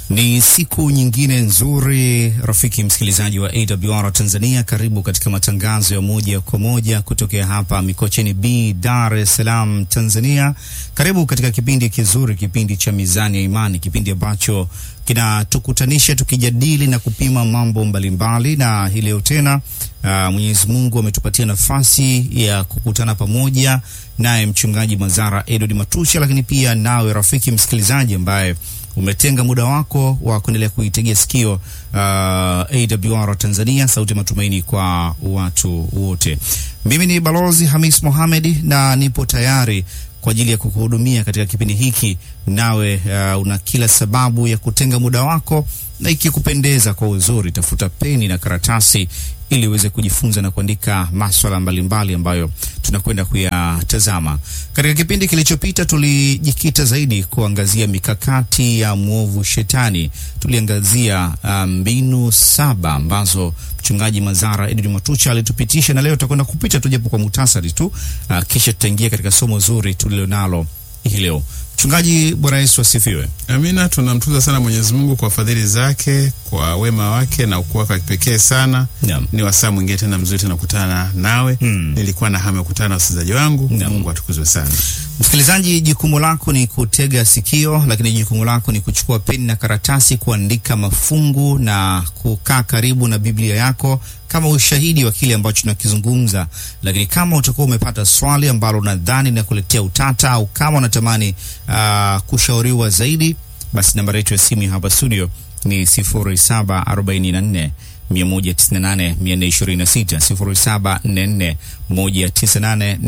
Ni siku nyingine nzuri, rafiki msikilizaji wa AWR Tanzania, karibu katika matangazo ya moja kwa moja kutokea hapa Mikocheni B, Dar es Salaam, Tanzania. Karibu katika kipindi kizuri, kipindi cha Mizani ya Imani, kipindi ambacho kinatukutanisha tukijadili na kupima mambo mbalimbali, na hii leo tena uh, Mwenyezi Mungu ametupatia nafasi ya kukutana pamoja naye mchungaji Mazara Edward Matusha, lakini pia nawe rafiki msikilizaji ambaye umetenga muda wako wa kuendelea kuitegea sikio uh, AWR Tanzania, sauti ya matumaini kwa watu wote. Mimi ni Balozi Hamis Mohamed na nipo tayari kwa ajili ya kukuhudumia katika kipindi hiki, nawe uh, una kila sababu ya kutenga muda wako, na ikikupendeza kwa uzuri, tafuta peni na karatasi ili uweze kujifunza na kuandika maswala mbalimbali ambayo tunakwenda kuyatazama. Katika kipindi kilichopita, tulijikita zaidi kuangazia mikakati ya mwovu Shetani. Tuliangazia mbinu um, saba ambazo mchungaji Mazara Edwin Matucha alitupitisha, na leo tutakwenda kupita tu japo kwa muhtasari tu uh, kisha tutaingia katika somo zuri tulilonalo hii leo. Mchungaji, Bwana Yesu asifiwe. Amina. Tunamtukuza sana Mwenyezi Mungu kwa fadhili zake, kwa wema wake na ukuu wake wa kipekee sana. Naam. Ni wasaa mwingine tena mzuri tena kukutana nawe. Mm. Nilikuwa na hamu ya kukutana na wasikilizaji wangu. Naam. Mungu atukuzwe sana. Msikilizaji, jukumu lako ni kutega sikio, lakini jukumu lako ni kuchukua peni na karatasi, kuandika mafungu na kukaa karibu na Biblia yako kama ushahidi wa kile ambacho tunakizungumza. Lakini kama utakuwa umepata swali ambalo unadhani linakuletea utata au kama unatamani uh, kushauriwa zaidi, basi nambari yetu ya simu ya hapa studio ni 0744 198 426 0744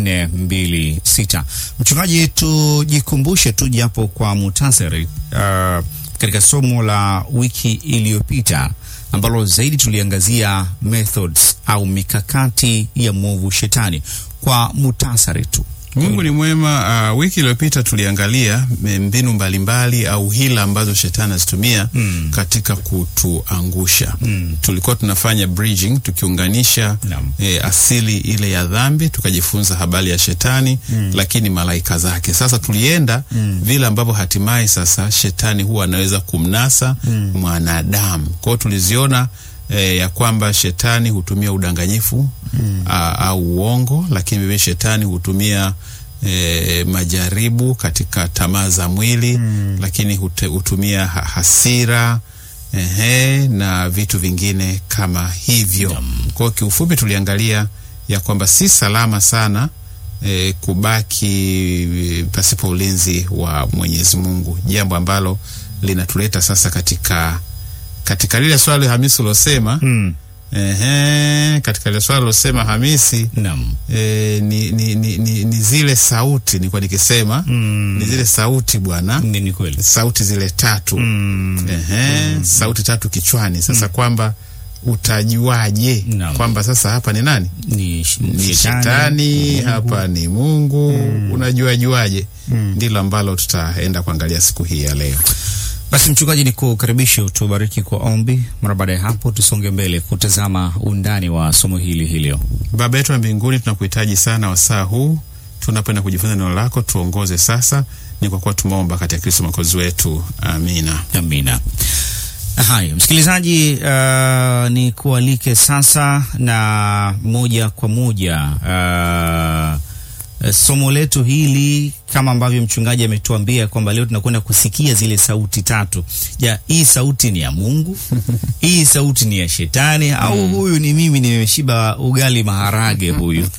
198 Mchungaji, tujikumbushe tu japo kwa muhtasari uh, katika somo la wiki iliyopita ambalo zaidi tuliangazia methods au mikakati ya mwovu shetani kwa muhtasari tu. Mungu ni mwema. Uh, wiki iliyopita tuliangalia mbinu mbalimbali au hila ambazo shetani azitumia Mm. katika kutuangusha. Mm. Tulikuwa tunafanya bridging tukiunganisha Naam. e, asili ile ya dhambi, tukajifunza habari ya shetani lakini malaika zake. Sasa tulienda vile ambavyo hatimaye sasa shetani huwa anaweza kumnasa mwanadamu. Kwa hiyo tuliziona e, ya kwamba shetani hutumia udanganyifu a, au uongo, lakini vile shetani hutumia e, majaribu katika tamaa za mwili lakini hute, hutumia ha, hasira ehe, na vitu vingine kama hivyo. Kwa hiyo kiufupi tuliangalia ya kwamba si salama sana e, kubaki e, pasipo ulinzi wa Mwenyezi Mungu, jambo ambalo linatuleta sasa katika katika lile swali Hamisi ulosema Mm. ehe, katika lile swali ulosema Hamisi Naam. e, ni, ni, ni, ni, ni zile sauti nilikuwa nikisema Mm. ni zile sauti bwana, Ni, ni kweli. sauti zile tatu Mm. Ehe, sauti tatu kichwani. Sasa kwamba utajuaje Naam. kwamba sasa hapa ni nani? Ni, sh- Ni shetani, hapa ni Mungu. Unajuajuaje? Ndilo ambalo tutaenda kuangalia siku hii ya leo. Basi mchungaji, ni kukaribisha utubariki kwa ombi. Mara baada ya hapo, tusonge mbele kutazama undani wa somo hili hii leo. Baba yetu wa mbinguni, tunakuhitaji sana wasaa huu tunapenda kujifunza neno lako, tuongoze sasa. Ni kwa kuwa tumeomba katika Kristo mwokozi wetu, amina. Amina. Haya, msikilizaji, uh, ni kualike sasa na moja kwa moja uh, somo letu hili kama ambavyo mchungaji ametuambia kwamba leo tunakwenda kusikia zile sauti tatu. Ja, hii sauti ni ya Mungu? hii sauti ni ya shetani au huyu ni mimi nimeshiba ugali maharage huyu?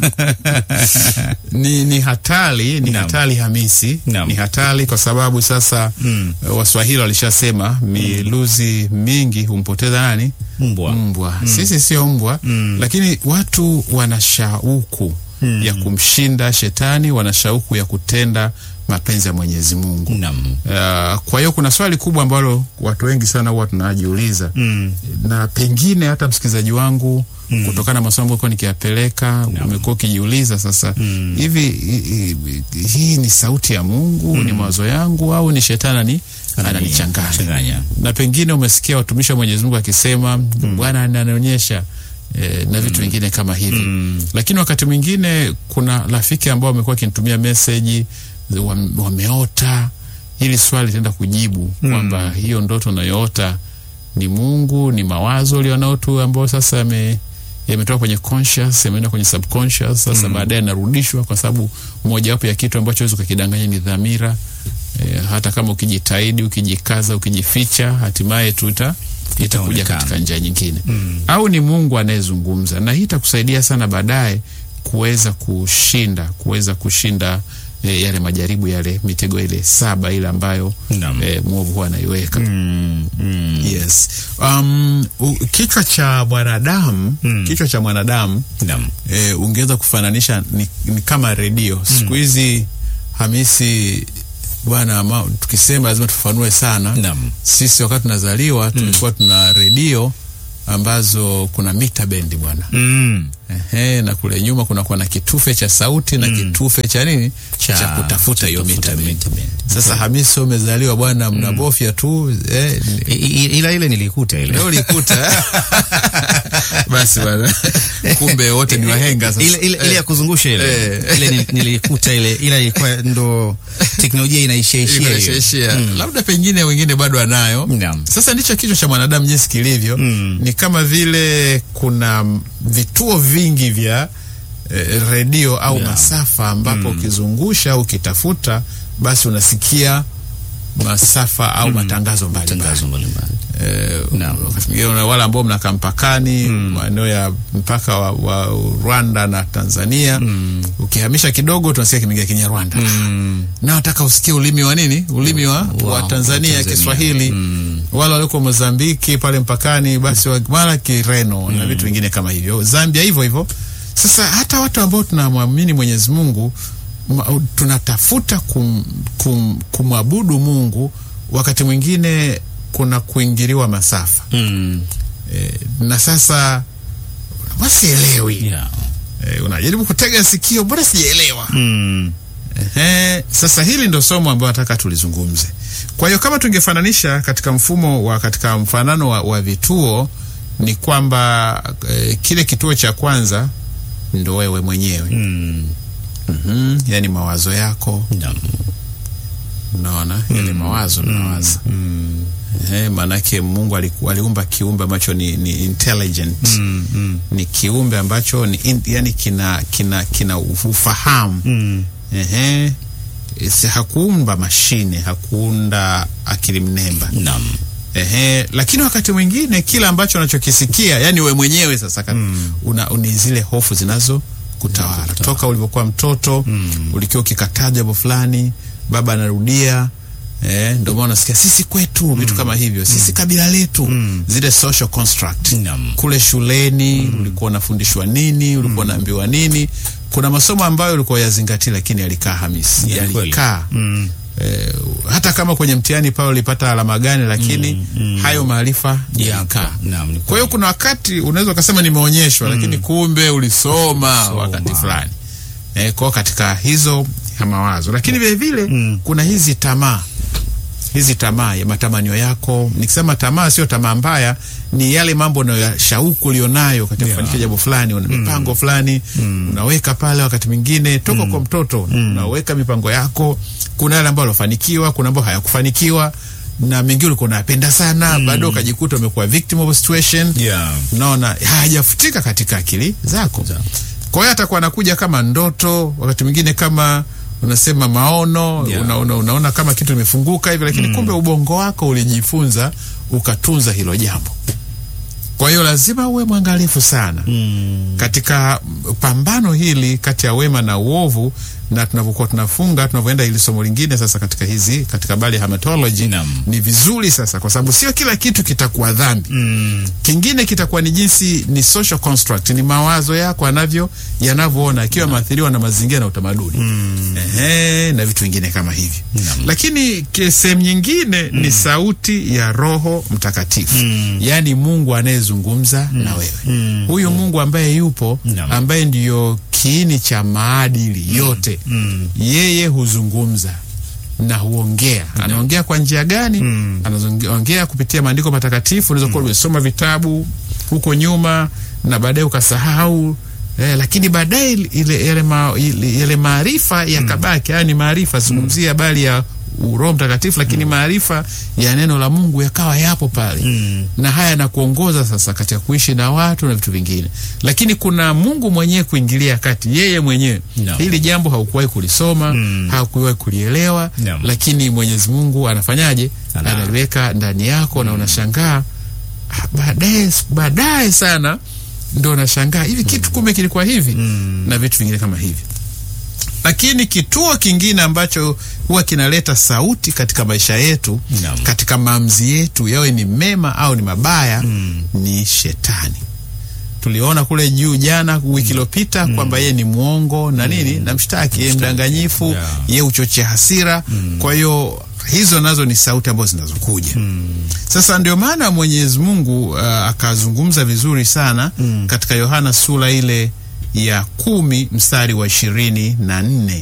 Ni, ni hatari ni Naam. hatari Hamisi, Naam. ni hatari kwa sababu sasa Mm. Waswahili walishasema miluzi mingi humpoteza nani? Mbwa. Mbwa. Sisi sio mbwa, lakini watu wana shauku ya kumshinda shetani, wana shauku ya kutenda mapenzi ya Mwenyezi Mungu. Naam. Uh, kwa hiyo kuna swali kubwa ambalo watu wengi sana huwa tunajiuliza Mm. na pengine hata msikilizaji wangu kutokana na masomo ambayo nikiyapeleka umekuwa ukijiuliza sasa hivi hi- hi- hii ni sauti ya Mungu ni mawazo yangu au ni shetani ananichanganya Changanya. na pengine umesikia watumishi wa Mwenyezi Mungu akisema Bwana ananionyesha e, na vitu vingine kama hivi lakini wakati mwingine kuna rafiki ambao wamekuwa wakinitumia meseji wam- wameota hili swali litaenda kujibu kwamba hiyo ndoto unayoota ni Mungu, ni mawazo ulionao tu ambayo sasa yame yametoka kwenye conscious yameenda kwenye subconscious sasa baadaye yanarudishwa kwa sababu mojawapo ya kitu ambacho huwezi ukakidanganya ni dhamira e, hata kama ukijitahidi ukijikaza ukijificha hatimaye tu ita itakuja Itaonekana. katika njia nyingine au ni Mungu anayezungumza na hii itakusaidia sana baadaye kuweza kushinda kuweza kushinda e, yale majaribu yale mitego ile saba ile ambayo Naam. e, mwovu huwa anaiweka Mm, mm, Yes. Um, u, kichwa cha mwanadamu kichwa cha mwanadamu naam. e, ungeweza kufananisha ni, ni kama redio siku hizi Hamisi bwana, ma- tukisema lazima tufanue sana. Naam. Sisi wakati tunazaliwa tulikuwa tuna redio ambazo kuna mita bendi bwana Mm. Ehe, na kule nyuma kunakuwa na kitufe cha sauti na kitufe cha nini cha, kutafuta hiyo mita bendi. mita bendi. Sasa Hamisi, umezaliwa bwana, mnabofya tu eh, I- i- ila ile nilikuta ile Leo ulikuta basi bwana, kumbe wote ni wahenga sasa. ile, ile, ile ya kuzungusha ile Eh. ile ni- nilikuta ile ila ilikuwa ndo teknolojia inaishia ishia hiyo. Inaishia. labda pengine wengine bado anayo. Naam. Sasa ndicho kichwa cha mwanadamu jinsi kilivyo, ni kama vile kuna mm, vituo vingi vya eh, redio au Yeah. masafa ambapo ukizungusha au ukitafuta basi unasikia masafa au matangazo mbalimbali. Tangazo mbalimbali. Eh, Naam. wakati mwingine una wale ambao mnakaa mpakani maeneo ya mpaka wa, wa Rwanda na Tanzania ukihamisha kidogo tunasikia kimeingia Kinyarwanda Mm. na nataka usikie ulimi wa nini ulimi wa, Wa- wa wa Tanzania, Tanzania. Kiswahili wale walioko Mozambiki pale mpakani basi wa- mara Kireno na vitu vingine kama hivyo Zambia hivyo hivyo sasa hata watu ambao tunamwamini Mwenyezi Mungu ma- tunatafuta kum, kum, kumwabudu Mungu wakati mwingine kuna kuingiliwa masafa Mm. e, na sasa wasielewi Yeah. e, unajaribu kutega sikio, mbona sijaelewa? Mm. Ehe, sasa hili ndo somo ambayo nataka tulizungumze. Kwa hiyo kama tungefananisha katika mfumo wa katika mfanano wa, wa vituo ni kwamba e, kile kituo cha kwanza ndo wewe mwenyewe Mm. mm yani mawazo yako Naam. unaona yale mawazo unawaza Mm. Ehe, maanake Mungu aliku- aliumba kiumbe ambacho ni, ni intelligent Mm. Mm. ni kiumbe ambacho ni in, yani kina kina kina ufahamu Mm. ehe si hakuumba mashine hakuunda akili mnemba Naam. ehe lakini wakati mwingine kila ambacho unachokisikia yani we mwenyewe sasa mm. una ni zile hofu zinazo kutawala toka ulivyokuwa mtoto mm. ulikiwa ukikataa jambo fulani baba anarudia Eh, ndio maana unasikia sisi kwetu vitu kama hivyo sisi kabila letu zile social construct Naam. kule shuleni ulikuwa unafundishwa nini ulikuwa unaambiwa nini kuna masomo ambayo ulikuwa yazingatia lakini yalikaa hamisi Ya, kweli. yalikaa Mm. eh, hata kama kwenye mtihani pale ulipata alama gani lakini hayo maarifa yalikaa Naam, ni kwa hiyo kuna wakati unaweza ukasema nimeonyeshwa lakini kumbe ulisoma Soma. wakati fulani eh, kwao katika hizo ya mawazo lakini vile vile Mm. kuna hizi tamaa hizi tamaa ya matamanio yako nikisema tamaa sio tamaa mbaya ni yale mambo na shauku ulionayo katika Yeah. kufanikisha jambo fulani una mipango fulani unaweka pale wakati mwingine toka kwa mtoto unaweka mipango yako kuna yale ambayo alofanikiwa kuna ambayo hayakufanikiwa na mengine ulikuwa unayapenda sana bado ukajikuta umekuwa victim of a situation Yeah. unaona hayajafutika katika akili zako Za- kwa hiyo atakuwa anakuja kama ndoto wakati mwingine kama unasema maono Yeah. una, una, unaona kama kitu imefunguka hivi lakini kumbe ubongo wako ulijifunza ukatunza hilo jambo kwa hiyo lazima uwe mwangalifu sana Mm. katika pambano hili kati ya wema na uovu na tunavyokuwa tunafunga tunavyoenda hili somo lingine sasa katika hizi katika bali ya hematology Naam. ni vizuri sasa kwa sababu sio kila kitu kitakuwa dhambi Mm. kingine kitakuwa ni jinsi ni social construct ni mawazo yako anavyo yanavyoona akiwa maathiriwa na mazingira na utamaduni mm. Ehe, na vitu vingine kama hivyo Naam. lakini ke- sehemu nyingine ni sauti ya roho mtakatifu Mm. yaani mungu anayezungumza na wewe Mm. huyu mungu ambaye yupo Naam. ambaye ndiyo kiini cha maadili yote Mm. yeye huzungumza na huongea anaongea kwa njia gani Mm. anaongea kupitia maandiko matakatifu unaweza kuwa umesoma vitabu huko nyuma na baadaye ukasahau eh, lakini baadaye ile yale ma, ile- yale maarifa yakabaki haya ni maarifa zungumzia habari ya Roho Mtakatifu, lakini maarifa ya neno la Mungu yakawa yapo pale Mm. na haya yanakuongoza sasa katika kuishi na watu na vitu vingine, lakini kuna Mungu mwenyewe kuingilia kati, yeye mwenyewe No. hili jambo haukuwahi kulisoma Mm. haukuwahi kulielewa No. lakini Mwenyezi Mungu anafanyaje? Ana- Analiweka ndani yako na unashangaa ah, baadaye baadaye sana ndo unashangaa hivi kitu kumbe kilikuwa hivi Mm. na vitu vingine kama hivi. Lakini kituo kingine ambacho huwa kinaleta sauti katika maisha yetu Naam. katika maamuzi yetu yawe ni mema au ni mabaya Mm. ni shetani. Tuliona kule juu jana wiki iliyopita kwamba yeye ni mwongo na nini na mshtaki, yeye mdanganyifu, Yeah. yeye uchochea hasira. Kwa hiyo hizo nazo ni sauti ambazo zinazokuja. Sasa ndio maana Mwenyezi Mungu uh, akazungumza vizuri sana katika Yohana sura ile ya kumi mstari wa ishirini na nne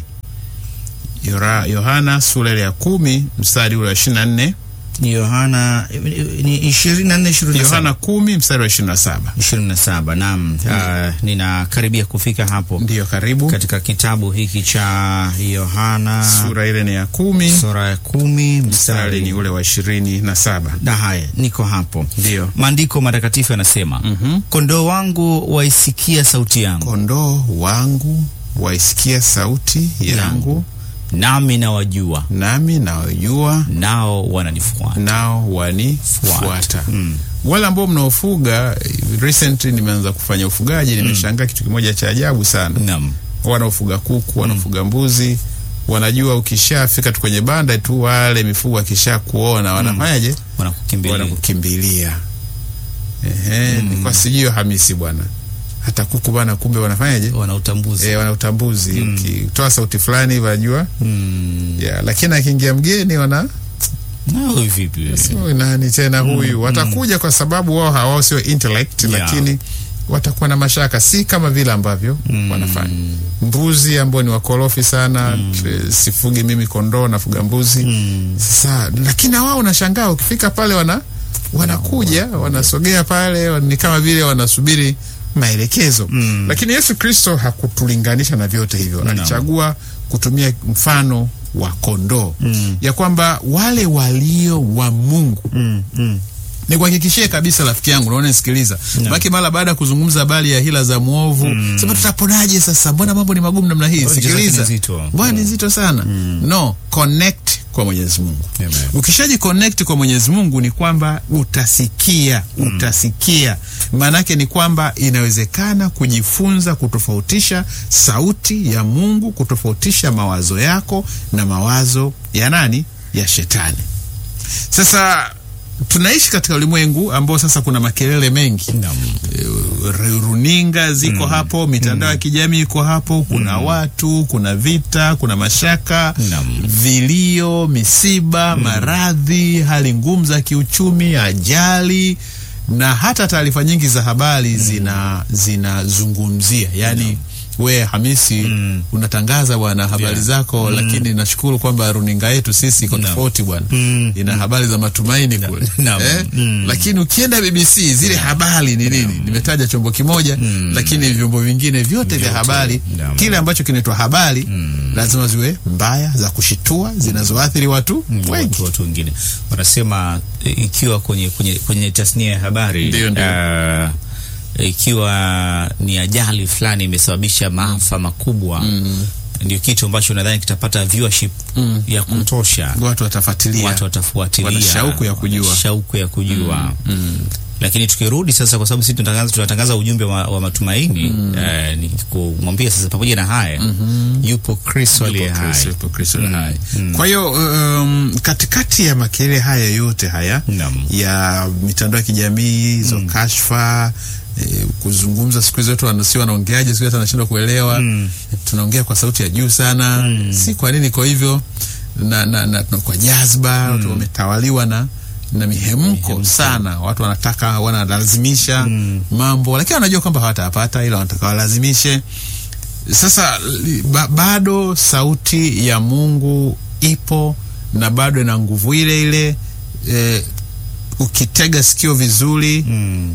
Yora- Yohana sura ile ya kumi mstari ule wa ishirini na nne Ni Yohana ni ishirini na nne ishirini na saba Yohana kumi mstari wa ishirini na saba ishirini na saba Naam, Ah, ninakaribia kufika hapo Ndiyo, karibu. katika kitabu hiki cha Yohana Sura ile ni ya kumi sura ya kumi mstari ni mstari ule wa ishirini na saba na haya, niko hapo. Ndiyo. Maandiko matakatifu yanasema Mhm. kondoo wangu waisikia sauti yangu, Kondoo wangu waisikia sauti yangu, nami nawajua, nami nawajua, nao wananifuata. nao wanifuata. Mm. Wale ambao mnaofuga, recently nimeanza kufanya ufugaji, nimeshangaa kitu kimoja cha ajabu sana. Naam. Wanaofuga kuku, wanaofuga mbuzi, wanajua ukishafika tu kwenye banda tu, wale mifugo akisha kuona wanafanyaje? Wanakukimbilia. Wanakukimbilia. Ehe, ni kwa sijio Hamisi bwana, hata kuku bwana, kumbe wanafanyaje? Wana utambuzi. E, wana utambuzi. Ukitoa sauti fulani wanajua Mm. yeah, lakini akiingia mgeni wana Nao vipi wewe? "Huyu nani tena huyu? Watakuja kwa sababu wao hawao sio intellect, Yeah. lakini watakuwa na mashaka, si kama vile ambavyo wanafanya mbuzi ambao ni wakorofi sana. t- Sifugi mimi kondoo, nafuga mbuzi sasa, lakini na wao unashangaa ukifika pale wana wanakuja wanasogea pale, ni kama vile wanasubiri maelekezo lakini Yesu Kristo hakutulinganisha na vyote hivyo, alichagua kutumia mfano wa kondoo ya kwamba wale walio wa Mungu Mm. Mm. nikuhakikishie kabisa rafiki yangu, naona nisikiliza baki mara baada ya kuzungumza habari ya hila za mwovu sema tutaponaje sasa, mbona mambo ni magumu namna hii? Hoja zake Sikiliza, ni nzito. mbona ni nzito sana. No, connect kwa Mwenyezi Mungu. Amen. Ukishaji connect kwa Mwenyezi Mungu ni kwamba utasikia, utasikia. Maanake ni kwamba inawezekana kujifunza kutofautisha sauti ya Mungu, kutofautisha mawazo yako na mawazo ya nani? Ya shetani. Sasa tunaishi katika ulimwengu ambao sasa kuna makelele mengi Naam. Eh, runinga ziko hapo, mitandao ya kijamii iko hapo, kuna watu, kuna vita, kuna mashaka, Naam. vilio, misiba, maradhi, hali ngumu za kiuchumi, ajali na hata taarifa nyingi za habari zina zinazungumzia yani we Hamisi unatangaza bwana habari Yeah. zako, lakini nashukuru kwamba runinga yetu sisi iko Naam. tofauti bwana, Mm. ina habari za matumaini kule Naam. eh? Mm. Lakini ukienda BBC zile habari ni nini? Nimetaja chombo kimoja, lakini vyombo vingine vyote vya habari, Naam. kile ambacho kinaitwa habari lazima ziwe mbaya, za kushitua, zinazoathiri watu wengi. watu watu wengine wanasema e, ikiwa kwenye kwenye kwenye tasnia ya habari Ndio, ndio. ah, ikiwa ni ajali fulani imesababisha maafa makubwa ndio kitu ambacho nadhani kitapata viewership ya kutosha Watu watafuatilia. watu watafuatilia Wana shauku ya kujua. wana shauku ya kujua lakini tukirudi sasa, kwa sababu sisi tunatangaza tunatangaza ujumbe wa, wa matumaini eh, ni kumwambia sasa, pamoja na haya yupo Kristo aliye Yupo hai. Kristo, yupo Kristo aliye hai. Kwa hiyo um, katikati ya makelele haya yote haya Naam. ya mitandao ya kijamii hizo kashfa eh, kuzungumza siku hizi watu wanasi wanaongeaje, siku hizi hata anashindwa kuelewa. Tunaongea kwa sauti ya juu sana, si kwa nini kwa hivyo na, na, na, na kwa jazba watu wametawaliwa na na mihemko sana, watu wanataka wanalazimisha mambo, lakini wanajua kwamba hawatayapata, ila wanataka walazimishe. Sasa li- ba, bado sauti ya Mungu ipo na bado ina nguvu ile ile. E, ukitega sikio vizuri Mm.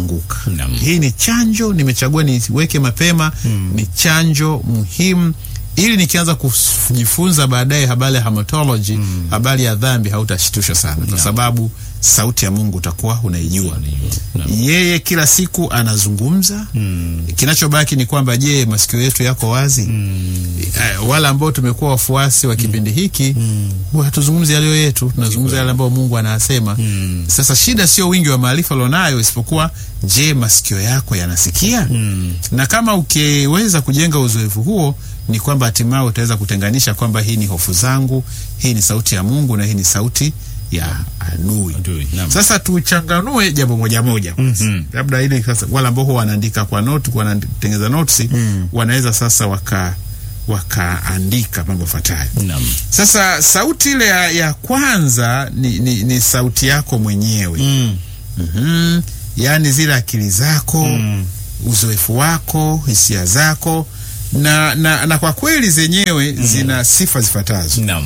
hautaanguka. Naam. Hii ni chanjo, nimechagua niweke mapema. Ni chanjo muhimu ili nikianza kujifunza baadaye habari ya hamatology habari ya dhambi hautashtushwa sana kwa sababu sauti ya Mungu utakuwa unaijua. Yeye kila siku anazungumza. Kinachobaki ni kwamba, je, masikio yetu yako wazi? Eh, wala ambao tumekuwa wafuasi wa kipindi hiki huwa hatuzungumzi yaliyo yetu, tunazungumza yale ambayo Mungu anasema. Sasa shida sio wingi wa maarifa ulionayo, isipokuwa je, masikio yako yanasikia? Na kama ukiweza kujenga uzoefu huo ni kwamba hatimaye utaweza kutenganisha kwamba hii ni hofu zangu, hii ni sauti ya Mungu na hii ni sauti ya adui. Adui, naam. Sasa tuchanganue jambo moja moja kwanza. labda ile sasa, wale ambao huwa wanaandika kwa note, wanatengeneza notes wanaweza sasa waka wakaandika mambo yafuatayo. Naam. Sasa sauti ile ya, ya kwanza ni, ni, ni sauti yako mwenyewe Mm. Mhm. Yaani zile akili zako uzoefu wako hisia zako na, na, na kwa kweli zenyewe zina sifa zifuatazo. Naam.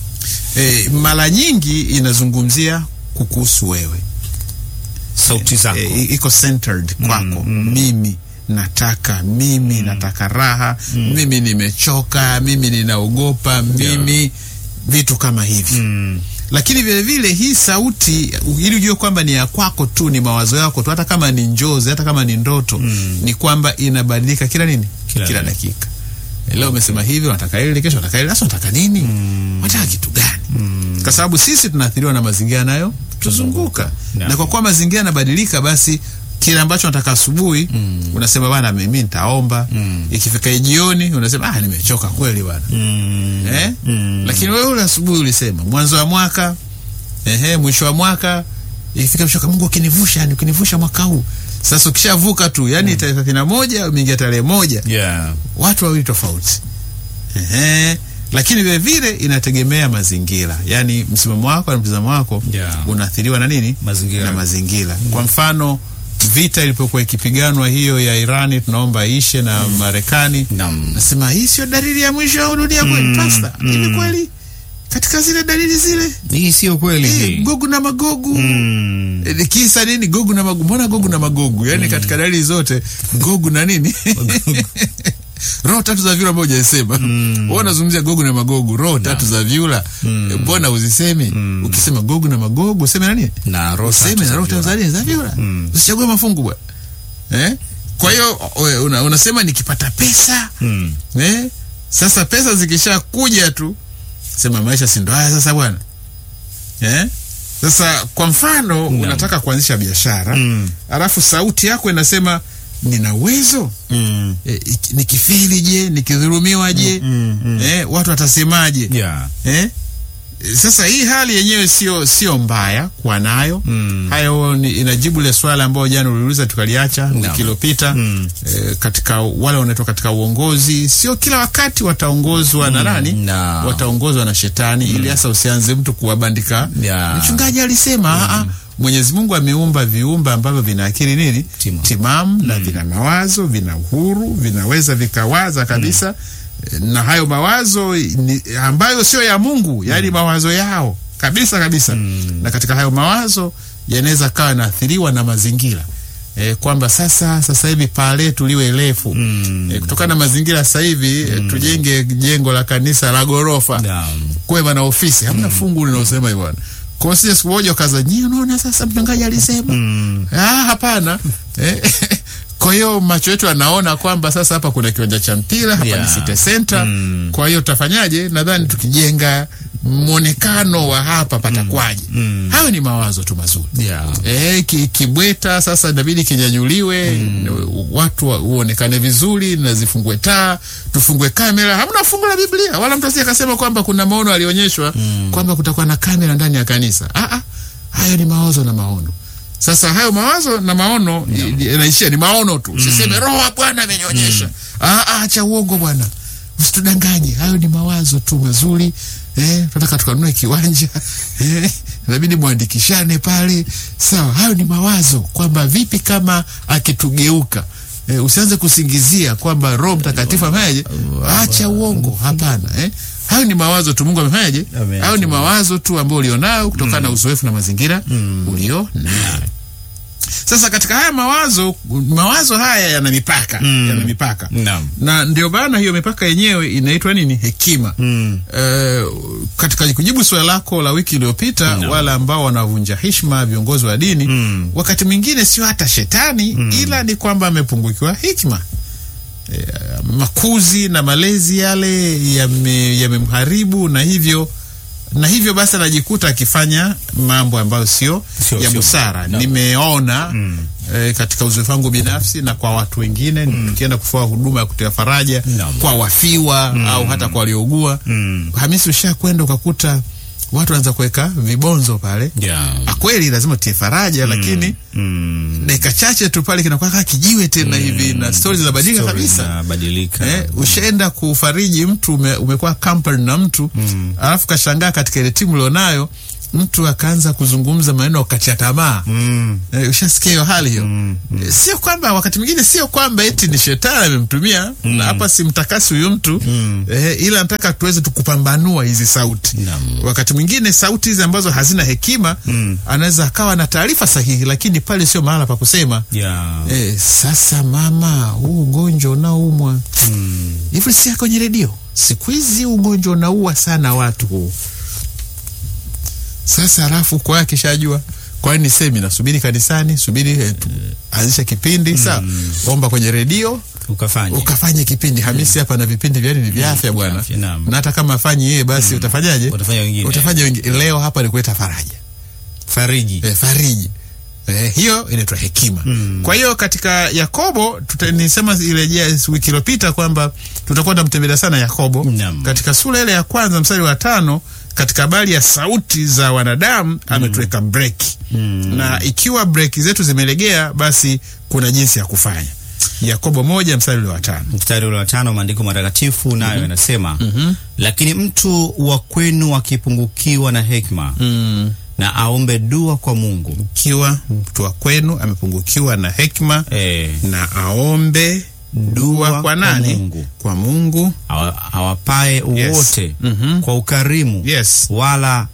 E, mara nyingi inazungumzia kukuhusu wewe Sauti zako. e, iko centered kwako mimi nataka mimi nataka raha mimi nimechoka mimi ninaogopa mimi vitu kama hivi Mm. lakini vile vile hii sauti ili ujue kwamba ni ya kwako tu, ni mawazo yako tu, hata kama ni njozi, hata kama ni ndoto ni kwamba inabadilika kila nini, Kila kila, dakika. dakika. Leo umesema hivi, unataka hili, kesho unataka hili, sasa unataka nini? Unataka kitu gani? Kwa sababu sisi tunaathiriwa na mazingira nayo tuzunguka, Naam. na kwa kuwa mazingira yanabadilika, basi kile ambacho nataka asubuhi unasema bana, mimi nitaomba. Ikifika jioni unasema ah, nimechoka kweli bana Mm. eh? Mm. Lakini wewe ule asubuhi ulisema mwanzo wa mwaka ehe, mwisho wa mwaka ikifika mwisho, Mungu ukinivusha, yani ukinivusha mwaka huu. Sasa ukishavuka tu, yani tarehe thelathini na moja umeingia tarehe moja, Yeah. watu wawili tofauti ehe. Lakini vile vile inategemea mazingira, yani msimamo wako na mtazamo wako Yeah. unaathiriwa na nini? Mazingira. na mazingira. Kwa mfano vita ilipokuwa ikipiganwa hiyo ya Irani, tunaomba ishe na Marekani Naam. nasema hii sio dalili ya mwisho wa dunia kweli, pasta? Hivi kweli katika zile dalili zile Hii sio kweli eh, hii. Gogu na Magogu Mm. eh, kisa nini? Gogu na Magogu, mbona Gogu na Magogu? Yani katika dalili zote Gogu na nini roho tatu za vyura ambayo hujasema wewe unazungumzia Gogu na Magogu, roho tatu za vyura eh, mbona uzisemi? Ukisema Gogu na Magogu useme nani? Na roho useme tatu na za roho vyura. Tanzania za vyura, usichague mafungu bwana eh? Kwa hiyo we- una, unasema nikipata pesa Mm. eh? Sasa pesa zikisha kuja tu sema maisha si ndo haya sasa bwana eh? Sasa kwa mfano unataka kuanzisha biashara Mm. alafu sauti yako inasema nina uwezo Mm. e, nikifeli je, nikidhulumiwa je, Mm. Mm. eh, watu watasemaje? Yeah. eh? Sasa hii hali yenyewe sio sio mbaya kuwa nayo Mm. hayo ni, inajibu ile swala ambayo jana uliuliza tukaliacha Naam. wiki iliyopita Mm. eh, katika wale wanaotoka katika uongozi, sio kila wakati wataongozwa na nani, na- wataongozwa na shetani, ili hasa usianze mtu kuwabandika. Ya. Mchungaji alisema mm. Mwenyezi Mungu ameumba viumbe ambavyo vina akili nini Timamu. timamu na vina mawazo, vina uhuru, vinaweza vikawaza kabisa na hayo mawazo ni, ambayo sio ya Mungu, yaani mawazo yao kabisa kabisa na katika hayo mawazo yanaweza kawa yanaathiriwa na mazingira e, kwamba sasa sasa hivi paa letu liwe refu e, kutokana na mazingira sasa hivi e, tujenge jengo la kanisa la ghorofa Naam. kuwe na ofisi hamna fungu linalosema hivyo bwana. Kwa hiyo sije siku moja ukaza nyie, unaona sasa mchungaji alisema ah, hapana eh, kwa hiyo macho yetu yanaona kwamba sasa hapa kuna kiwanja cha mpira hapa Yeah. ni City Center. Mm. Kwa hiyo tutafanyaje? Nadhani tukijenga mwonekano wa hapa patakwaje? Hayo ni mawazo tu mazuri. Yeah. Eh, ki, kibweta sasa inabidi kinyanyuliwe watu wa- uonekane vizuri na zifungue taa tufungue kamera hamna fungu la biblia wala mtu asije akasema kwamba kuna maono alionyeshwa kwamba kutakuwa na kamera ndani ya kanisa ah, ah, hayo ni mawazo na maono sasa hayo mawazo na maono i- yanaishia ni maono tu usiseme roho wa bwana amenionyesha ah, ah, acha uongo bwana usitudanganye hayo ni mawazo tu mazuri eh, tunataka tukanunue kiwanja eh, inabidi mwandikishane pale sawa hayo ni mawazo kwamba vipi kama akitugeuka eh, usianze kusingizia kwamba roho mtakatifu amefanyaje acha uongo hapana eh. hayo ni mawazo tu mungu amefanyaje Ameacha hayo ni mawazo tu ambayo ulionayo kutokana na uzoefu na mazingira ulio nayo Sasa katika haya mawazo, mawazo haya yana mipaka Mm. yana mipaka Naam. na ndio maana hiyo mipaka yenyewe inaitwa nini? Hekima. Mm. Eh, katika kujibu swali lako la wiki iliyopita, Naam. wale ambao wanavunja heshima viongozi wa dini Mm. wakati mwingine sio hata shetani ila ni kwamba amepungukiwa hikma. E, makuzi na malezi yale yame- yamemharibu na hivyo na hivyo basi anajikuta akifanya mambo ambayo sio Sio- ya sio- busara. no. Nimeona e, katika uzoefu wangu binafsi na kwa watu wengine tukienda kufua huduma ya kutoa faraja No. kwa wafiwa au hata kwa waliougua. Mm. Hamisi, ushakwenda ukakuta watu wanaanza kuweka vibonzo pale Yeah. Ah, kweli lazima utie faraja lakini Mm. dakika chache tu pale kinakuwa kama kijiwe tena hivi na stori zinabadilika Story kabisa. zinabadilika. Eh, ushaenda kufariji mtu ume, umekuwa company na mtu alafu kashangaa katika ile timu ulionayo mtu akaanza kuzungumza maneno ya kukatia tamaa Mm. eh, ushasikia hiyo hali hiyo Eh, sio kwamba wakati mwingine sio kwamba eti ni shetani amemtumia na hapa simtakasi huyu mtu eh, ila nataka tuweze tukupambanua hizi sauti Naam. wakati mwingine sauti hizi ambazo hazina hekima Mm. anaweza akawa na taarifa sahihi lakini pale sio mahala pa kusema Yeah. Eh, sasa mama, huu ugonjwa unaumwa Mm. hivi, si kwenye redio siku hizi ugonjwa unaua sana watu huu. Sasa alafu kwa akishajua kwani nisemi nasubiri kanisani, subiri eh, tu- anzisha kipindi sawa, omba kwenye redio Ukafanya. ukafanye kipindi. Hamisi hapa na vipindi vya nini vya afya bwana, afya, naam. na hata kama afanyi yeye basi utafanyaje? Utafanya wengine. Utafanya wengine. Leo hapa ni kuleta faraja Fariji. eh, fariji eh, hiyo inaitwa hekima kwa hiyo katika yakobo tuta- nisema ilejea wiki iliyopita kwamba tutakuwa tunamtembelea sana yakobo Naam. katika sura ile ya kwanza mstari wa tano katika habari ya sauti za wanadamu ametuweka breki na ikiwa breki zetu zimelegea basi kuna jinsi ya kufanya yakobo moja mstari ule wa tano mstari ule wa tano maandiko matakatifu nayo yanasema lakini mtu wa kwenu akipungukiwa na hekima na aombe dua kwa Mungu ikiwa mtu wa kwenu amepungukiwa na hekima e, na aombe dua kwa kwa nani Mungu. kwa mungu awa- awapae Yes. wote Mhm. kwa ukarimu yes wala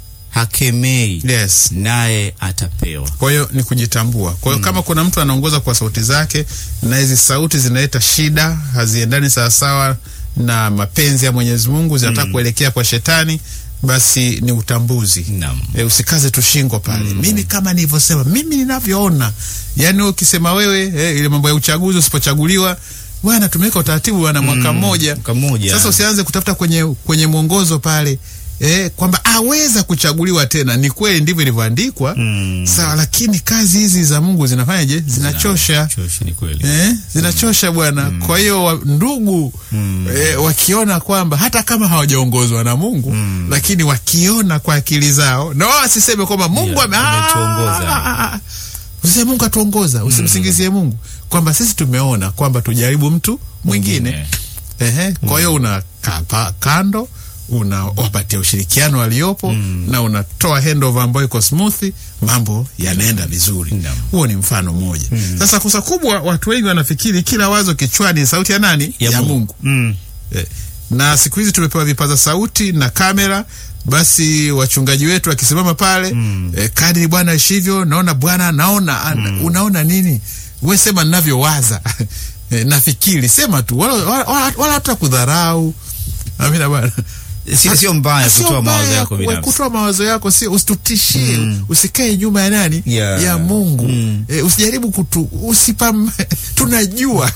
hakemei yes naye atapewa. kwa hiyo ni kujitambua kwa hiyo kama kuna mtu anaongoza kwa sauti zake na hizi sauti zinaleta shida haziendani sawasawa na mapenzi ya mwenyezi mungu zinataka kuelekea kwa shetani basi ni utambuzi Naam. e, usikaze tu shingo pale mimi kama nilivyosema mimi ninavyoona yaani wewe ukisema wewe e, ile mambo ya uchaguzi usipochaguliwa bwana tumeweka utaratibu bwana mwaka mmoja Mwaka mmoja. sasa usianze kutafuta kwenye kwenye mwongozo pale eh, kwamba aweza kuchaguliwa tena. Ni kweli ndivyo ilivyoandikwa Mm. sawa, lakini kazi hizi za Mungu zinafanyaje? Zinachosha Choshi ni kweli. eh, zinachosha bwana. Kwa hiyo wa, ndugu eh, wakiona kwamba hata kama hawajaongozwa na Mungu lakini wakiona kwa akili zao, na wao wasiseme kwamba Mungu Yeah, ame- ametuongoza. Ah, ah, ah, ah. Usiseme Mungu atuongoza, usimsingizie Mungu kwamba sisi tumeona kwamba tujaribu mtu mwingine Mwingine. Ehe, kwa hiyo unakaa pa- kando unawapatia ushirikiano waliopo na unatoa handover ambayo iko smooth, mambo yanaenda vizuri. Naam. Huo ni mfano mmoja. Sasa kosa kubwa, watu wengi wanafikiri kila wazo kichwani ni sauti ya nani? Ya, Mungu. Mm. Eh, na siku hizi tumepewa vipaza sauti na kamera basi wachungaji wetu wakisimama pale mm. eh, kadri bwana ishivyo naona bwana naona an- unaona nini we sema ninavyowaza eh, nafikiri sema tu wala wala- wala- wala hata kudharau amina bwana Sio sio mbaya Sio kutoa mawazo mbaya yako ku- binafsi. kutoa mawazo yako sio usitutishie usikae nyuma ya nani Yeah. ya mungu Mm. eh, usijaribu kutu usipam tunajua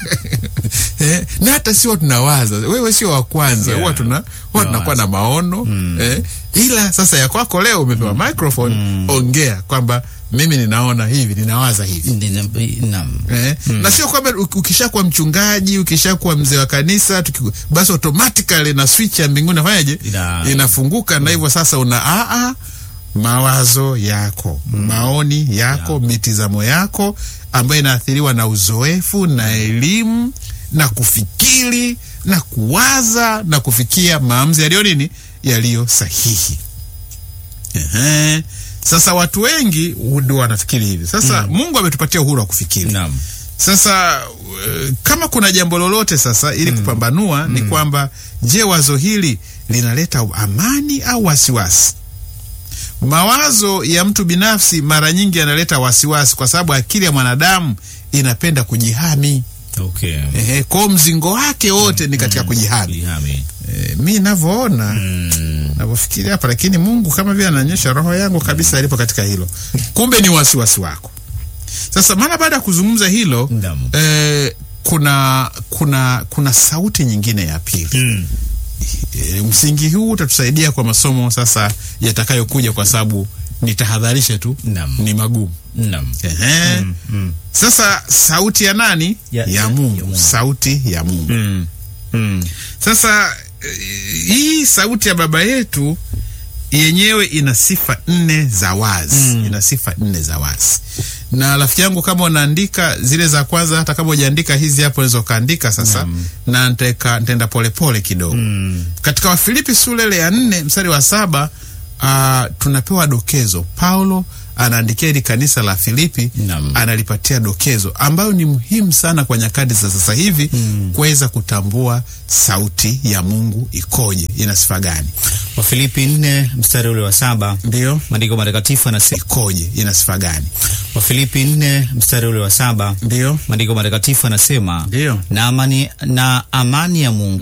eh, na hata sio tunawaza wewe sio wa kwanza Yeah. huwa tuna huwa tunakuwa na maono eh, ila sasa ya kwako leo umepewa microphone ongea kwamba mimi ninaona hivi ninawaza hivi Nina- Naam. Eh, na sio kwamba uk- ukishakuwa mchungaji ukishakuwa mzee wa kanisa tuki, basi automatically na switch ya mbinguni nafanyaje Ina- inafunguka na hivyo sasa una aa mawazo yako maoni yako mitizamo yako ambayo inaathiriwa na uzoefu na elimu na kufikiri na kuwaza na kufikia maamuzi yaliyo nini yaliyo sahihi Ehe. Sasa watu wengi ndio wanafikiri hivi. Sasa Mungu ametupatia uhuru wa kufikiri. Naam. Sasa uh, kama kuna jambo lolote sasa ili kupambanua ni kwamba je, wazo hili linaleta amani au wasiwasi? Mawazo ya mtu binafsi mara nyingi yanaleta wasiwasi, kwa sababu akili ya mwanadamu inapenda kujihami. Okay. Ehe, kwao mzingo wake wote ni katika kujihami. Kujihami. E, mi navyoona navyofikiria hapa, lakini Mungu kama vile anaonyesha roho yangu kabisa alipo katika hilo, kumbe ni wasiwasi wako. Sasa mara baada ya kuzungumza hilo Naam. e, kuna kuna kuna sauti nyingine ya pili Mm. e, msingi huu utatusaidia kwa masomo sasa yatakayokuja, kwa sababu nitahadharisha tu Naam. ni magumu. Naam. Ehe. Mm. Sasa sauti ya nani? Ya- ya, ya- Mungu. ya Mungu. Sauti ya Mungu. Mm. Mm. Sasa eh, hii sauti ya baba yetu yenyewe ina sifa nne za wazi ina sifa nne za wazi. Na rafiki yangu, kama unaandika zile za kwanza, hata kama hujaandika hizi hapo, unaweza ukaandika sasa, na niteka- nitaenda polepole kidogo katika Wafilipi sura ile ya nne mstari wa saba ah, tunapewa dokezo. Paulo anaandikia hili kanisa la Filipi Naam. analipatia dokezo ambayo ni muhimu sana kwa nyakati za sasa hivi kuweza kutambua sauti ya Mungu ikoje, ina sifa gani, Wafilipi nne mstari ule wa saba ndio maandiko matakatifu anasema ikoje, ina sifa gani, Wafilipi nne mstari ule wa saba ndio maandiko matakatifu anasema Ndio. na amani, na amani ya Mungu